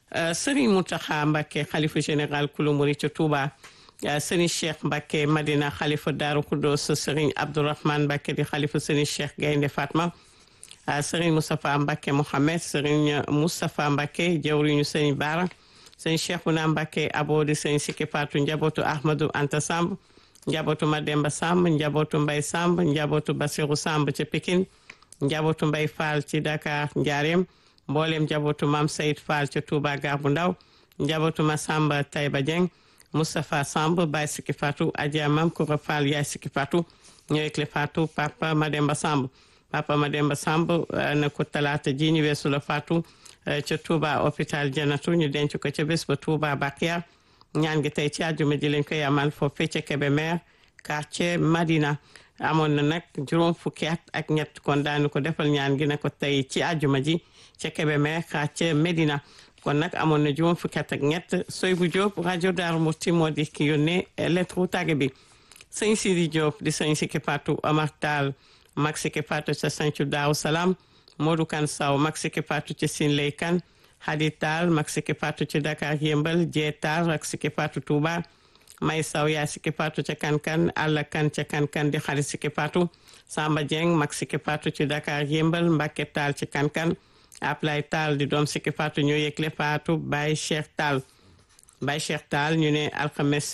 Serigne Mountakha Mbacké xalifa général kulu murid ca Touba Serigne Cheikh Mbacké Madina xalifa Daaru Khoudoss Serigne Abdourahmane Mbacké di xalifa Serigne Cheikh Gaynde Fatma Serigne Moustapha Mbacké Mohamed Serigne Moustapha Mbacké jawriñu Serigne Bara Serigne Cheikhouna Mbacké abodi Serigne Sikki Fatou njabootu Ahmadou Anta Samb njabootu Mademba Samb njabootu Mbay Samb njabootu Basiru Samb ca Pikine njabootu Mbay Fall ci Dakar Njaareem mboolem njabootu Mam Sayid Fall ca Touba Gar bu Ndaw njabootu Masamba Tayba Dieng Moustapha Samb Baye Sikki Fatou Adja Mam Koura Fall yaay Sikki Fatou ñëwek le Fatou Papa Mademba Samb Papa Mademba Samb na ko talaata ji ñu weesu la Fatou ca Touba hôpital Janatu ñu denc ko ca bés ba Touba Bakia ñaan gi tey ci àjjuma ji lañ koy amal foofee ca Kébémer quartier Madina amoon na nag juróom fukki at ak ñett kon daanu ko defal ñaan gi ne ko tey ci àjjuma ji ca Kébémer quartier Medina kon nag amoon na juróom fukki at ak ñett soy bu Diop rajo Daaru Musti moo di ki yónnee lettre tàgge bi sëñ Sidi Diop di sëñ Sikki Fatou Omar Tall mag Sikki Fatou ca Sancu Daaru Salaam Modou Kan Saw mag Sikki Fatou ca Sin Lay Kan Hadi Tall mag Sikki Fatou ci Dakar Yëmbal Jee Tall ak Sikki Fatou Touba May Saw yaa Sikki Fatou ca Kankan Alla Kan ca Kankan di xarit Sikki Fatou Samba Dieng mag Sikki Fatou ci Dakar Yëmbal Mbacke Tall ci Kankan Ablay Tall di doom Sikki Fatou ñoo yëgle Fatou Baye Cheikh Tall Baye Cheikh Tall ñu ne alxames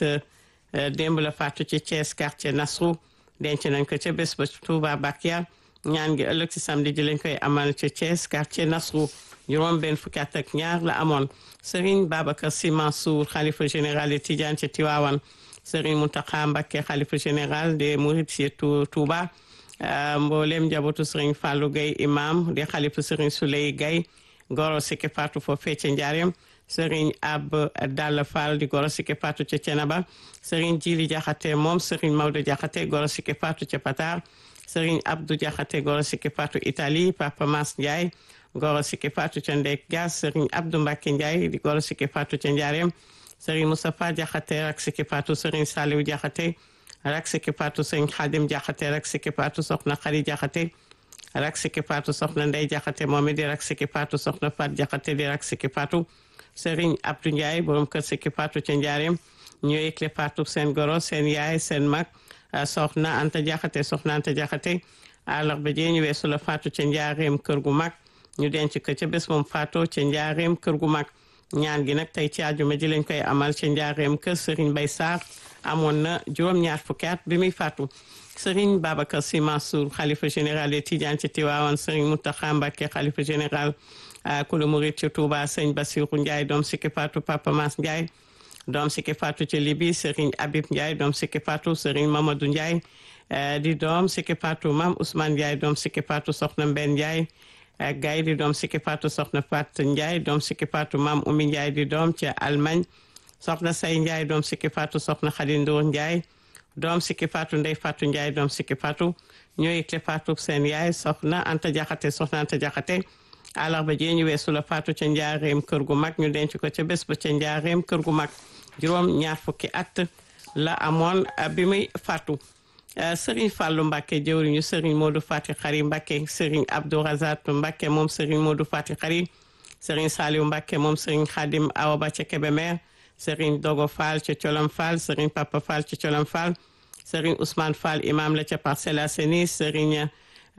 démb la Fatou ci Thiès quartier Nasrou denc nañ ko ca bés ba Touba Bakia ñaan gi ëllëg ci samedi ji lañ koy amal ca Thiès quartier Nasrou juróom benn fukki at ak ñaar la amoon Serigne Babacar Sy Mansour xalifa général de Tidiane ci Tivaouane Serigne Mountakha Mbacké xalifa général des Mourides ci Touba mboolem njabootu Serigne Fallou Gueye imam di xalifa Serigne Souley Gueye goro Sikki Fatou foofee ca Njaareem Serigne Ab Dalla Fall di goro Sikki Fatou ca Cenaba Serigne Djili Diakhaté moom Serigne Maodo Diakhaté goro Sikki Fatou ca Patar Serigne Abdou Diakhaté goro Sikki Fatou Italie Papa Mas Ndiaye goro Sikki Fatou ca Ndek Gas Serigne Abdou Mbacke Ndiaye di goro Sikki Fatou ca Njaareem Serigne Moustapha Diakhaté rak Sikki Fatou Serigne Saliou Diakhaté rak Sikki Fatou Serigne Khadim Diakhaté rak Sikki Fatou soxna Khady Diakhaté rak Sikki Fatou soxna Ndey Diakhaté moom di rak Sikki Fatou soxna Fat Diakhaté di rak Sikki Fatou Serigne Abdou Ndiaye borom kër Sikki Fatou ca Njaareem ñoo yëgle Fatou seen goro seen yaay seen mag soxna Anta Diakhaté soxna Anta Diakhaté àllarba jee ñu weesu la Fatou ca Njaareem kër gu mag ñu denc ko ca bés moom Fatou ca Njaareem kër gu mag ñaan gi nag tey ci àjjuma ji lañ koy amal ca Njaareem kër Serigne Bay Sarr amoon na juróom-ñaar fukki at bi muy faatu Serigne Babacar Sy Mansour xalifa général de Tidiane ci Tiwaawan Serigne Mountakha Mbacké xalifa général kulu murid ci Touba Serigne Bassirou Ndiaye doom Sikki Fatou Papa Mas Ndiaye doom Sikki Fatou ci Libi Serigne Habib Ndiaye doom Sikki Fatou Serigne Mamadou Ndiaye di doom Sikki Fatou Mam Ousmane Ndiaye doom Sikki Fatou Soxna Mbenn Ndiaye Gaye di doom Sikki Fatou Soxna Fat Ndiaye doom Sikki Fatou Mam Oumy Ndiaye di doom ci Allemagne soxna Say Ndiaye doom Sikki Fatou soxna Khady Ndour Ndiaye doom Sikki Fatou Ndey Fatou Ndiaye doom Sikki Fatou ñoo yëgle Fatou seen yaay soxna Anta Diakhaté soxna Anta Diakhaté àllarba jee ñu weesu la Fatou ca njaareem kër gu mag ñu denc ko ca bés ba ca njaareem kër gu mag juróom ñaar fukki at la amoon bi muy Fatou Serigne Fallou Mbacké jëwriñu Serigne Modou Fati Xari Mbacké Serigne Abdou Razat Mbacké moom Serigne Modou Fati Xari Serigne Saliou Mbacké moom Serigne Khadim Awa Ba ca Kébémer Serigne Dogo Fall ca Colom Fall Serigne Papa Fall ca Colom Fall Serigne Ousmane Fall imam la ca Parcelles Assainies Serigne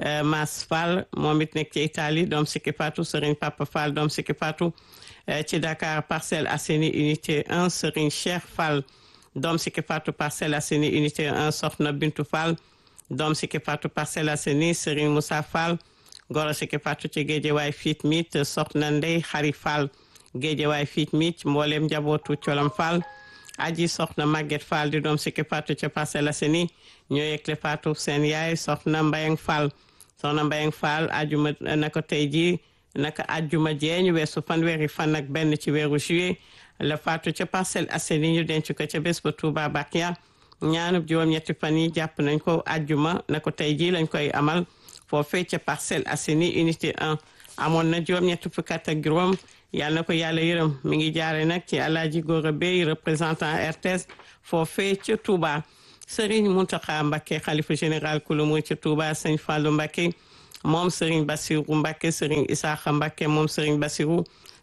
Mas Fall moom it nekk ci Italie doom Sikki Fatou Serigne Papa Fall doom Sikki Fatou ci Dakar Parcelles Assainies unité 1 Serigne Cheikh Fall doom Sikki Fatou Parcelles Assainies unité 1 Soxna Bintu Fall doom Sikki Fatou Parcelles Assainies Serigne Moussa Fall goro Sikki Fatou ci Guédiawaye Fit Mit Soxna Ndey Xari Fall Guédiawaye Fit Mit mboolem njabootu Colom Fall aji soxna Maguette Fall di doom Sikki Fatou ca Parcelles Assainies ñoo yëgle Fatou seen yaay soxna Mbayang Fall soxna Mbayang Fall ajuma naka tey jii naka ajuma jee ñu weesu fanweeri fan ak benn ci weeru juillet la Fatou ca Parcelles Assainies ñu denc ko ca bés ba Touba Bakia ñaanub juróom-ñetti fan yi jàpp nañ ko ajuma na ko tey jii lañ koy amal foofee ca Parcelles Assainies unité 1 amoon na juróom-ñetti fukk ak juróom yàlla na ko yàlla yërëm mi ngi jaare nag ci Alaaji Gora Bey représentant RTS foofee ca Touba Serigne Mountakha Mbacké xalifa général kulu mu ca Touba Sëñ Fallou Mbacké moom Serigne Bassirou Mbacké Serigne Isaaxa Mbacké moom Serigne Bassirou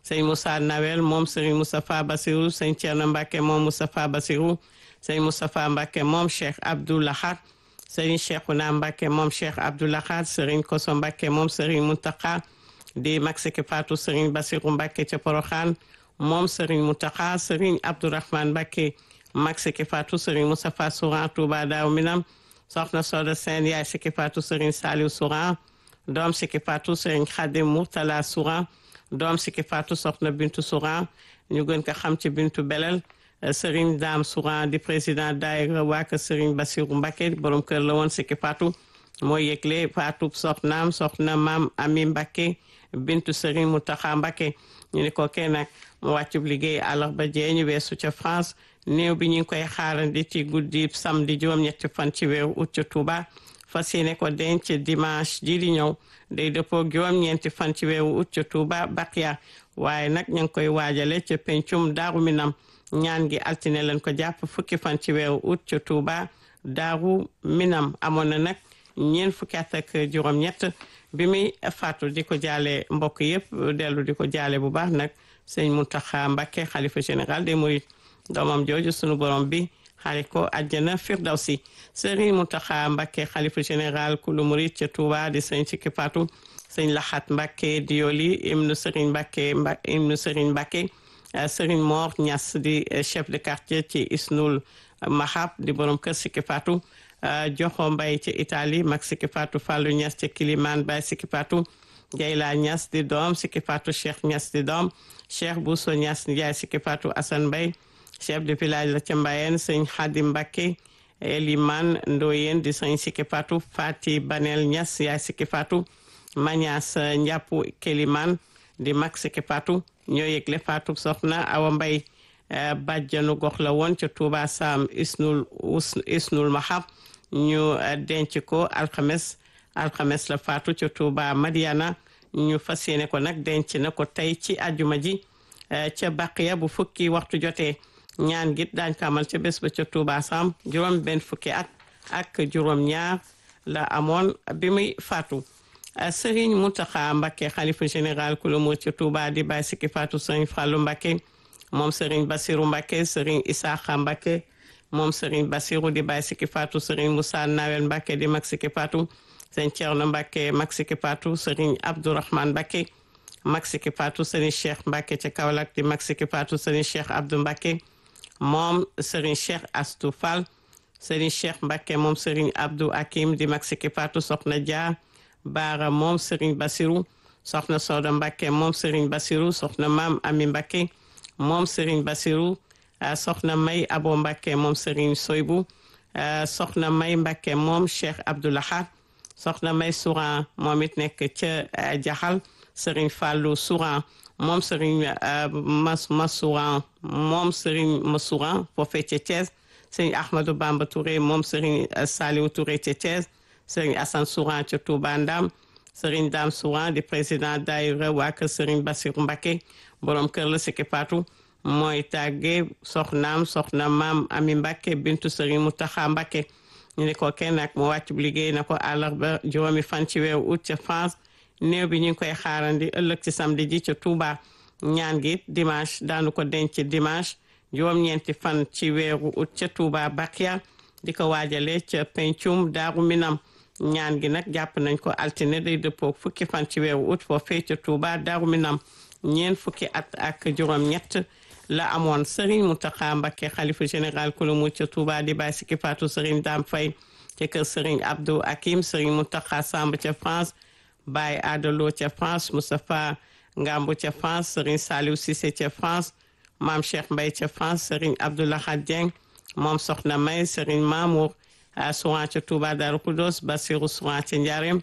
sëñ Moussa Nawel moom sëriñ Moustapha Bassirou sëñ Thierno Mbacke moom Moustapha Bassirou sëñ Moustapha Mbacke moom Cheikh Abdou Lahad sëriñ Cheikhouna Mbacke moom Cheikh Abdou Lahad sëriñ Koso Mbacke moom sëriñ Mountakha di mag siki Fatou sëriñ Bassirou Mbacke ca Porokhane moom sëriñ Mountakha sëriñ Abdourahmane Mbacke mag siki Fatou sëriñ Moustapha Souran Touba Daaw Minam soxna Soda Sène yaay siki Fatou sëriñ Saliou Souran doom siki Fatou sëriñ Khadim Mourtala Souran doom siki Fatou soxna Bintu Souran ñu gën ko xam ci Bintu Belel Serigne Dame Souran di président daayira waa kër Serigne Bassirou Mbacké borom kër la woon siki Fatou mooy yëgle Fatou soxnaam soxna maam Ami Mbacké bintu Serigne Mountakha Mbacké ñu ne ko kenn nag mu wàccub liggéey àllarba jee ñu weesu ca France néew bi ñu ngi koy xaarandi ci guddi samedi juróom-ñetti fan ci weeru août ca Touba fas yéene ko denc dimanche ji di ñëw day dëppoo juróom-ñeenti fan ci weeru août ca Touba Bakia waaye nag ñu ngi koy waajale ca pencum Daaru Minam ñaan gi altine leen ko jàpp fukki fan ci weeru août ca Touba Daaru Minam amoon na nag ñeent fukki at ak juróom-ñett bi muy faatu di ko jaale mbokk yëpp dellu di ko jaale bu baax nag sëñ Mountakha Mbacké xalifa général des Mourides doomam jooju sunu borom bi xarit ko àjjana firdawsi sëriñ Mountakha Mbacké xalifa général kulu murid ca Touba di sëñ Sikki Fatou sëñ Laxat Mbacké Dioli ibnu sëriñ Mbacké ibnu sëriñ Mbacké sëriñ Mor Niass di chef de quartier ci Isnul Mahab di borom kër Sikki Fatou joxo mbay ci Italie mag Sikki Fatou Fallou Niass ci Kiliman Bay Sikki Fatou Jayla Niass di doom Sikki Fatou Cheikh Niass di doom Cheikh Bousso Niass Ndiaye Sikki Fatou Assane Mbay chef de village la ca Mbayeen sëñ Xadim Mbacké Eliman Ndoyen di sëñ Sikki Fatou Fati Banel Niass yaay Sikki Fatou Mañas Njàppu Keliman di mag Sikki Fatou ñoo yëgle Fatou soxna Awa Mbay bàjjanu gox la woon ca Touba Sam Isnul Isnul Mahab ñu denc ko alxames alxames la Fatou ca Touba Madiana ñu fas yéene ko nag denc na ko tey ci àjjuma ji ca Baqiya bu fukki waxtu jotee ñaan git daañ ko amal ca bés ba ca Touba Sam juróom benn fukki at ak juróom ñaar la amoon bi muy faatu Serigne Mountakha Mbacké xalifa général ku la mu ca Touba di bàyyi sikki faatu Serigne Fallou Mbacké moom Serigne Bassirou Mbacké Serigne Issakha Mbacké moom Serigne Bassirou di bàyyi sikki faatu Serigne Moussa Nawel Mbacké di mag sikki faatu Serigne Thierno Mbacké mag sikki faatu Serigne Abdourahmane Mbacké mag sikki faatu Serigne Cheikh Mbacké ca Kaolack di mag sikki faatu Serigne Cheikh Abdou Mbacké moom Serigne Cheikh Astou Fall Serigne Cheikh Mbacké moom Serigne Abdou Hakim di mag sikki faatu Soxna Dia Baara moom Serigne Bassirou Soxna Soda Mbacké moom Serigne Bassirou Soxna Maam Ami Mbacké moom Serigne Bassirou Soxna May Abo Mbacké moom Serigne Soybou Soxna May Mbacké moom Cheikh Abdou Lahad Soxna May Souran moom it nekk ca Jaxal Serigne Fallou Souran moom Serigne Mas Masouran moom Serigne Masouran foofee ca Thiès Serigne Ahmadou Bamba Touré moom Serigne Saliou Touré ca Thiès Serigne Assane Souran ca Touba Ndam Serigne Dame Souran di président daayira waa kër Serigne Bassirou Mbacké borom kër la Sikki Fatou mooy tàgge soxnaam soxna maam Ami Mbacké bintu Serigne Mountakha Mbacké ñu ne ko kenn nag mu wàcc bu liggéey na ko àllarba juróomi fan ci weeru août ca France néew bi ñu ngi koy xaarandi ëllëg ci samedi ji ca Touba ñaan gi dimanche daanu ko denc dimanche juróom-ñeenti fan ci weeru août ca Touba Bakia di ko waajale ca pencum Daaru Minam ñaan gi nag jàpp nañ ko altine day dëppoo fukki fan ci weeru août foofee ca Touba Daaru Minam ñeent fukki at ak juróom-ñett la amoon Serigne Mountakha Mbacké xalifa général ku la mu ca Touba di bàyyi Sikki Fatou Serigne Dame Faye ca kër Serigne Abdou Hakim Serigne Mountakha Samb ca France Baye Adalo ca France Moustapha Ngambu ca France Serigne Saliou Cissé ca France Mame Cheikh Mbaye ca France Serigne Abdoulahad Dieng moom Soxna May Serigne Mamour Souran ca Touba Darou Khoudoss Bassirou Souran ca Ndiarème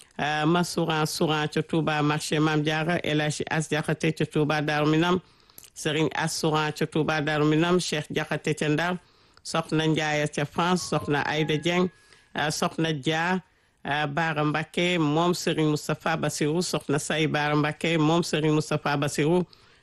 ma Souran Souran ca Touba marché Mame Diarra El Hadji As Diakhaté ca Touba Darou Minam Serigne As Souran ca Touba Darou Minam Cheikh Diakhaté ca Ndar Soxna Ndiaye ca France Soxna Aïda Dieng Soxna Dia Baara Mbacké moom Serigne Moustapha Bassirou Soxna Say Baara Mbacké moom Serigne Moustapha Bassirou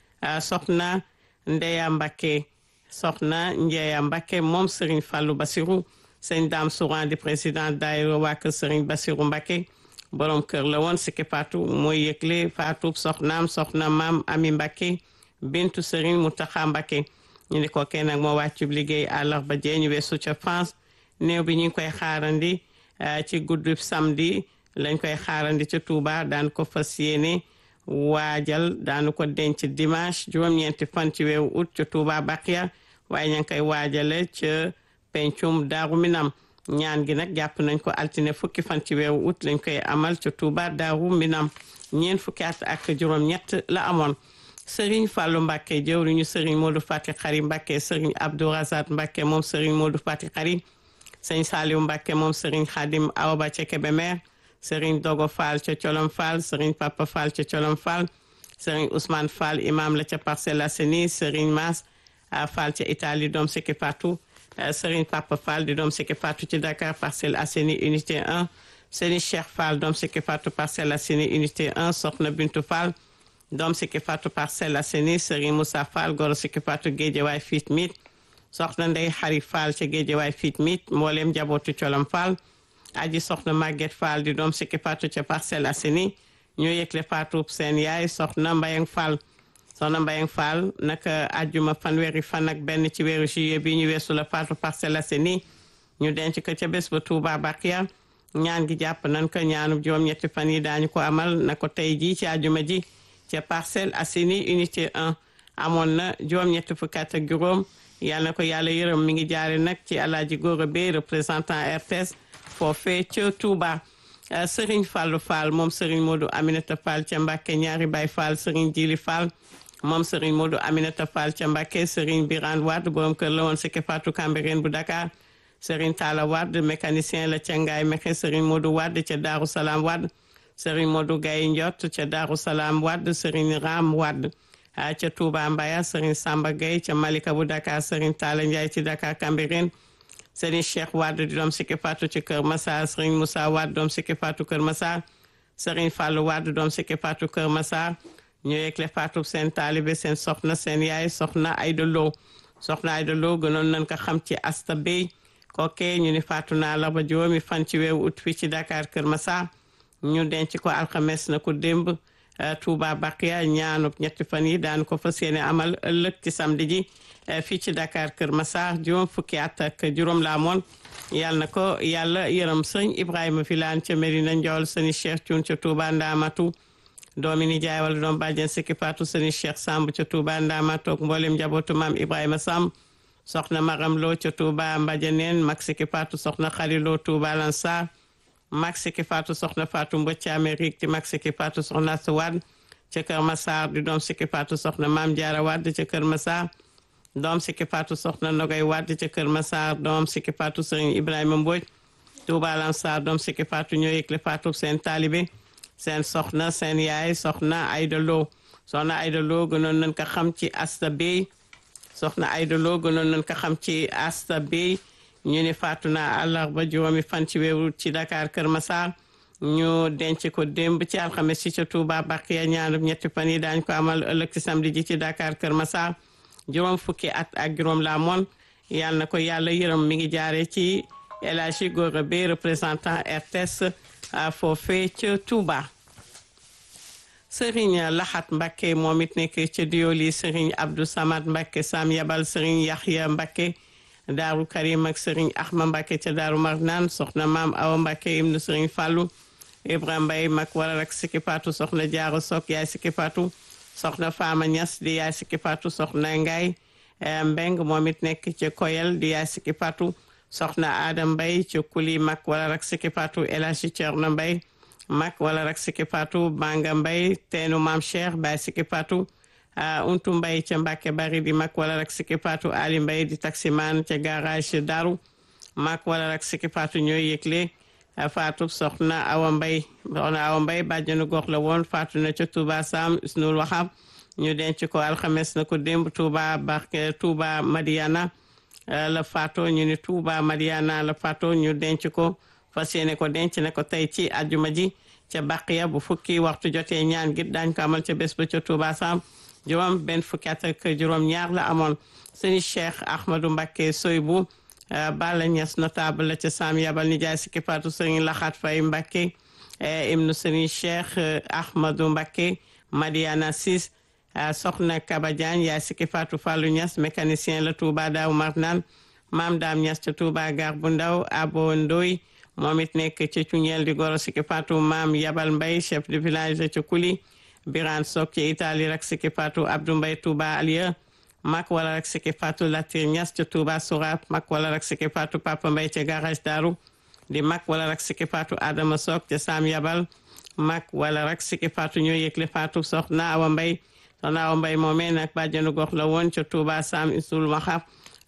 Soxna Ndeya Mbacké Soxna Njeya Mbacké moom Serigne Fallou Bassirou Sëñ Dame Souran di président daayira waa kër Serigne Bassirou Mbacké borom kër la woon Sikki Fatou mooy yëgle Fatou soxnaam soxna maam Ami Mbacke bintu Serigne Mountakha Mbacke ñu ne ko kenn nag moo wàccub liggéey àllarba jee ñu weesu ca France néew bi ñu ngi koy xaarandi ci guddub samedi lañ koy xaarandi ca Touba daan ko fas yéene waajal daanu ko denc dimanche juróom-ñeenti fan ci weeru août ca Touba Bakia waaye ña ngi koy waajale ca pencum Daaru Minam ñaan gi nag jàpp nañ ko altine fukki fan ci weeru août lañ koy amal ca Touba Daaru Minam ñeent fukki at ak juróom-ñett la amoon Serigne Fallou Mbacke jëwriñu Serigne Modou Fati Xari Mbacke Serigne Abdou Razak Mbacke moom Serigne Modou Fati Xari Sëñ Saliou Mbacke moom Serigne Khadim Awba ca Kébémer Serigne Dogo Fall ca Colom Fall Serigne Papa Fall ca Colom Fall Serigne Ousmane Fall imam la ca Parcelles Assainies Serigne Mass Fall ca Italie doom Sikki Fatou Serigne Papa Fall di doom Sikki Fatou ci Dakar Parcelles Assainies unité 1 Serigne Cheikh Fall doom Sikki Fatou Parcelles Assainies unité 1 Soxna Bintu Fall doom Sikki Fatou Parcelles Assainies Serigne Moussa Fall goro Sikki Fatou Guédiawaye Fit Mit soxna Ndey Xari Fall ca Guédiawaye Fit Mit mbooleem njabootu Colom Fall aji soxna Maguette Fall di doom Sikki Fatou ca Parcelles Assainies ñoo yëgle Fatou seen yaay soxna Mbayang Fall soxna Mbayang Fall naka ajjuma fanweeri fan ak benn ci weeru juillet bi ñu weesu la Fatou Parcelles Assainies ñu denc ko ca bés ba Touba Bakia ñaan gi jàpp nañ ko ñaanub juróom-ñetti fan yi daañu ko amal na ko tey jii ci ajjuma ji ca Parcelles Assainies unité 1 amoon na juróom-ñetti fukki at ak juróom yàlla na ko yàlla yërëm mi ngi jaare nag ci Alaaji Góora Bey représentant RTS foofee ca Touba Serigne Fallou Fall moom Serigne Modou Aminata Fall ca Mbàkke ñaari Baay Fall Serigne Jili Fall moom Serigne Modou Aminata Fall ca Mbàkke Serigne Birane Wade borom kër la woon Sikki Fatou Cambérène bu Dakar Serigne Talla Wade mécanicien la ca Ngaay Mexe Serigne Modou Wade ca Daaru Salaam Wade Serigne Modou Gaye Ndiot ca Daaru Salaam Wade Serigne Ram Wade ca Touba Mbaya Serigne Samba Gaye ca Malika bu Dakar Serigne Talla Ndiaye ci Dakar Cambérène Serigne Cheikh Wade di doom Sikki Fatou ci Kër Massar Serigne Moussa Wade doom Sikki Fatou Kër Massar Serigne Fallou Wade doom Sikki Fatou Kër Massar ñu yëgle Fatou seen taalibe seen soxna seen yaay soxna Ayda Lo soxna Ayda Lo gënoon nañ ko xam ci Asta Bey kooke ñu ni faatu naa la ba juróomi fan ci weeru ut fii ci Dakar Kër Massar ñu denc ko alxames na ko démb Touba Bakia ñaanub ñetti fan yi daan ko fas yéene amal ëllëg ci samedi ji fii ci Dakar Kër Massar juróom fukki at ak juróom la amoon yàlla na ko yàlla yërëm sëñ Ibrahima Filaan ca Medina Njool sëñ Cheikh Cuun ca Touba Ndaamatu doomi ni jaay wala doom bàjjen Sikki Fatou sëñ Cheikh Samb ca Touba Ndaamatu ak mboolem njabootu maam Ibrahima Samb soxna Maram Lo ca Touba Mbajaneen mag Sikki Fatou soxna Xali Lo Touba Lansar mag Sikki Fatou soxna Fatou Mbëcc Amérique ci mag Sikki Fatou soxna Assa Wade ca Kër Massar di doom Sikki Fatou soxna Maam Jaara Wade ca Kër Massar doom Sikki Fatou soxna Nogay Wade ca Kër Massar doom Sikki Fatou Sëriñ Ibrahima Mbodj Touba Lansar doom Sikki Fatou ñoo yëgle Fatou seen taalibe seen soxna seen yaay soxna Ayda Lo soxna Ayda Lo gënoon nañ ko xam ci Asta Bey soxna Ayda Lo gënoon nañ ko xam ci Asta Bey ñu ni faatu na àllarba juróomi fan ci weeru ci Dakar Kër Massar ñu denc ko démb ci alxames ci ca Touba Bakiya ñaanub ñetti fan yi daañ ko amal ëllëg ci samedi ji ci Dakar Kër Massar juróom fukki at ak juróom la moon yàlla na ko yàlla yërëm mi ngi jaare ci El Hadji Gora Bey représentant RTS foofee ca Touba Serigne Laxat Mbakke moom it nekk ca Dioli Serigne Abdou Samad Mbakke Sam Yabal Serigne Yaxya Mbakke Daaru Karim ak Serigne Ahma Mbakke ca Daaru Marnaan soxna maam Awa Mbakke ibnu Serigne Fallou Ibrahima Mbaye mag waral ak Sikki Fatou soxna Jaaro Sok yaay Sikki Fatou soxna Fama Ñas di yaay Sikki Fatou soxna Ngaay Mbeng moom it nekk ca Koyel di yaay Sikki Fatou soxna Adam Mbaye ca Kuli mag waral ak Sikki Fatou El Hadji Cerno Mbaye mag waral ak Sikki Fatou Banga Mbaye teenu maam Cheikh baay Sikki Fatou untu mbay ca Mbàkke bari di mag wala rek Sikki Fatou Ali Mbay di taximan ca garage Daru mag wala rek Sikki Fatou ñooy yëgle Fatou soxna Awa Mbay soxna Awa Mbay bàjjanu gox la woon Fatou na ca Touba Sam Isnul Waxam ñu denc ko alxames na ko démb Touba Barke Touba Madiana la Fatou ñu ni Touba Madiana la Fatou ñu denc ko fas yéene ko denc na ko tey ci àjjuma ji ca Baqiya bu fukki waxtu jotee ñaan gi daañ ko amal ca bés ba ca Touba Sam juróom benn fukki at ak juróom ñaar la amoon sëñ Cheikh Ahmadou Mbacké Soybu Balla Niass notable la ca Sam Yabal ni jaay Sikki Fatou sëñ Laxaat Fay Mbacké ibnu Serigne Cheikh Ahmadou Mbacké Madiana Sis soxna Kaba Diagne yaay Siki Fatou Fallou Niass mécanicien la Touba Daaru Marnaan maam Daam Niass ca Touba gar bu ndaw Abo Ndoy moom it nekk ca Cuñeel di goro Siki Fatou maam Yabal Mbay chef de village ca Kuli Birane Sok ci Italie rak Siki Fatou Abdou Mbay Touba Aliya mak wala rak Siki Fatou Latir Niass ca Touba Sourab mak wala rak Siki Fatou Papa Mbay ca garage Daaru di mak wala rak Siki Fatou Adama Sok ca Sam Yabal mak wala rak Siki Fatou ñoo yëgle Fatou soxna Awa Mbay soxna Awa Mbay moomee nag bàjjenu gox la woon ca Touba Sam Isul Maxab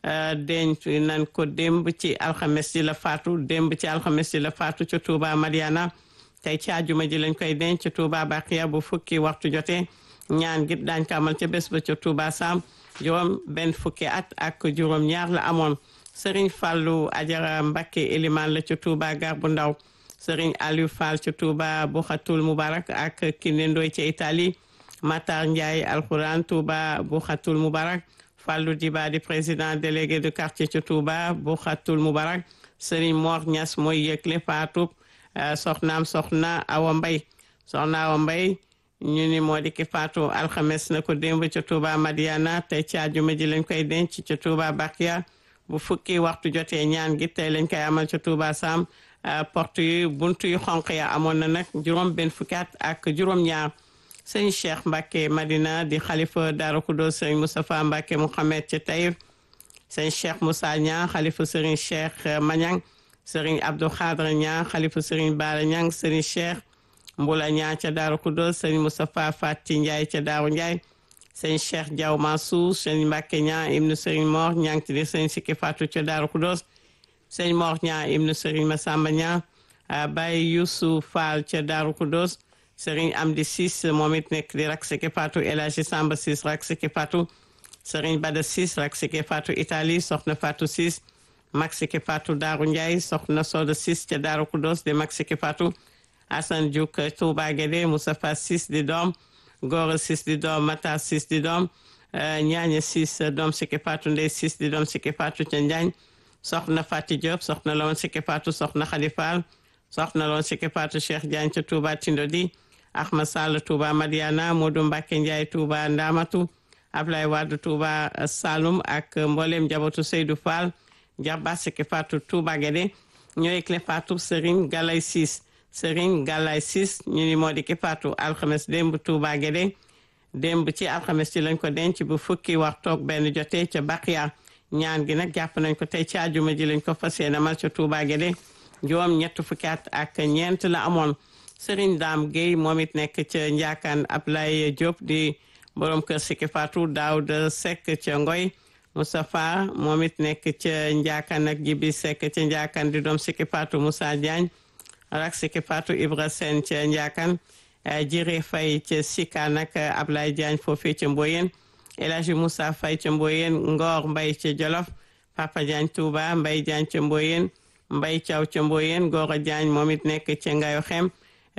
denc nan ko démb ci alxames ji la faatu démb ci alxames ji la faatu ca Touba Mariana tey ci àjjuma ji lañ koy denc ca Touba Baqiya bu fukki waxtu jotee ñaan git daañ ko amal ca bés ba ca Touba Sam juróom benn fukki at ak juróom ñaar la amoon Serigne Fallou Ajara Mbacké Eliman la ca Touba gar bu ndaw Serigne Aliou Fall ca Touba Buxatul Mubarak ak Kine Ndoy ca Italie Matar Ndiaye Alxuraan Touba Buxatul Mubarak Fallou Diba di président délégué de quartier ci Touba bu xatul Mubarak Serigne Mor Niass mooy yëgle faatub soxnaam soxna Awa Mbay soxna Awa Mbay ñu ni moo di ki faatu alxames na ko démb ca Touba Madiana tey ci àjjuma ji lañ koy denc ca Touba Bakia bu fukki waxtu jotee ñaan gi tey lañ koy amal ca Touba Sam porte yu buntu yu xonq ya amoon na nag juróom benn fukki at ak juróom ñaar sëñ Cheikh Mbacke Madina di xalifa Darou Khoudoss sëñ Moustapha Mbacke Mouhamed ca Taïf sëñ Cheikh Moussa Niang xalifa sëriñ Cheikh Mañang sëriñ Abdou Khadre Niang xalifa sëriñ Bara Niang sëriñ Cheikh Mbula Niang ca Darou Khoudoss sëñ Moustapha Fati Ndiaye ca Darou Ndiaye sëñ Cheikh Diaw Mansour sëñ Mbacke Niang ibnu sëriñ Mor Niang ti di sëñ Sikki Fatou ca Darou Khoudoss sëñ Mor Niang ibnu sëriñ Massamba Niang Baye Youssou Fall ca Darou Khoudoss sëriñ Amdi Sis moom it nekk di rak Siki Fatou El Hadji Samba Sis rak Siki Fatou sëriñ Bada Sis rak Siki Fatou Italie soxna Fatou Sis mag Siki Fatou Daaru Ndiaye soxna Soda Sis ca Daaru Khoudoss di mag Siki Fatou Assane Diouk Touba Guédé Moustapha Sis di doom Gora Sis di doom Mata Sis di doom Ñaaña Sis doom Siki Fatou Ndey Sis di doom Siki Fatou ca Njaañ soxna Fati Diop soxna la woon Siki Fatou soxna Khady Fall soxna la woon Siki Fatou Cheikh Diagne ca Touba Tindodi Ahmad Sall Touba Madiana Modou Mbacke Ndiaye Touba Ndamatu Ablaye Wade Touba Saloum ak mboolem njabootu Seydou Fall Jarba Siki Fatou Touba Guédé ñooy clé Fatou Serigne Galay Sis Serigne Galay Sis ñu ni moo di ki Fatou alxames démb Touba Guédé démb ci alxames ci lañ ko denc bu fukki wax toog benn jotee ca Baqiya ñaan gi nag jàpp nañ ko tey ci àjjuma ji lañ ko fas yéene mal ca Touba Guédé juróom ñett fukki at ak ñeent la amoon Serigne Dame Gueye moom it nekk ca Njaakaan Ablaye Diop di borom kër Siki Fatou Daouda Seck ca Ngoy Moustapha moom it nekk ca Njaakaan ak Jibi Seck ca Njaakaan di doom Siki Fatou Moussa Diagne rak Siki Fatou Ibra Sène ca Njaakaan Jire Faye ca Sika nag Ablaye Diagne foofee ca Mboyen El Hadji Moussa Faye ca Mboyen Ngor Mbaye ca Jolof Papa Diagne Touba Mbaye Diagne ca Mboyen Mbaye Thiaw ca Mboyen Gora Diagne moom it nekk ca Ngayo Xem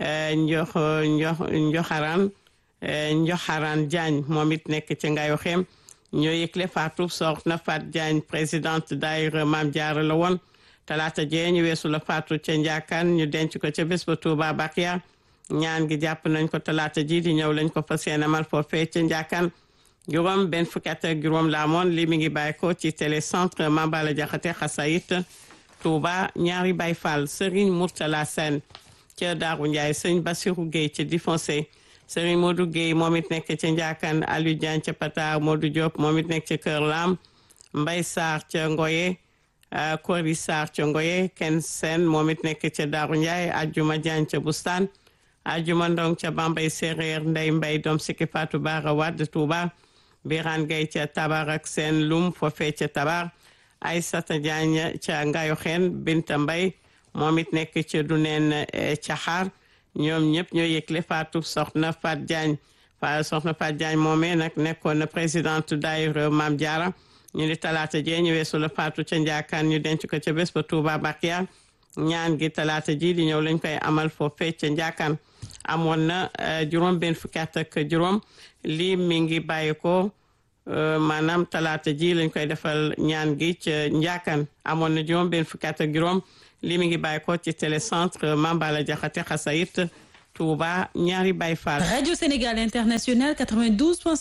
njox njox njoxaran njoxaran Diagne moom it nekk ca Ngayo Xem ñoo yëgle Fatou soxna Fat Diagne présidente daayira Maam Jaara la woon talaata jee ñu weesu la Fatou ca Njaakaan ñu denc ko ca bés ba Touba Bakiya ñaan gi jàpp nañ ko talaata ji di ñëw lañ ko fas yéene amal foofee ca Njaakaan juróom benn fukki at ak juróom la amoon li mi ngi bàyyi ko ci télécentre Mambala Jaxate Xasayit Touba ñaari Baay Fall Serigne Mourtala Sène ca Daaru Ndiaye sëñ Bassirou Gueye ca Difoncé Serigne Modou Gueye moom it nekk ca Njaakan Aliou Diagne ca Patar Modou Diop moom it nekk ca Kër Lam Mbay Sarr ca Ngoye Kori Sarr ca Ngoye Ken Sen moom it nekk ca Daaru Ndiaye Ajuma Diagne ca Bustaan Ajuma Ndong ca Bambay Séréer Ndey Mbay doom Siki Fatou Bara Wade Touba Birane Gueye ca Tabar ak Seen Lum foofee ca Tabar Aysata Diagne ca Ngayo Xeen Binta Mbay moom it nekk ca Duneen Caxaar ñoom ñëpp ñoo yëgle Fatou soxna Fat Diagne fa soxna Fat Diagne moomee nag nekkoon na présidente daayira Maam Jaara ñu ni talaata jee ñu weesu la Fatou ca Njaakaan ñu denc ko ca bés ba Touba Bakiya ñaan gi talaata ji di ñëw lañ koy amal foofee ca Njaakaan amoon na juróom benn fukki at ak juróom lii mi ngi bàyyi ko maanaam talaata ji lañ koy defal ñaan gi ca Njaakaan amoon na juróom benn fukki at ak juróom li mi ngi bàyyi ko ci télécentre Mambala Jaxate Xasayit Touba ñaari Baye Fall Radio Sénégal International 92.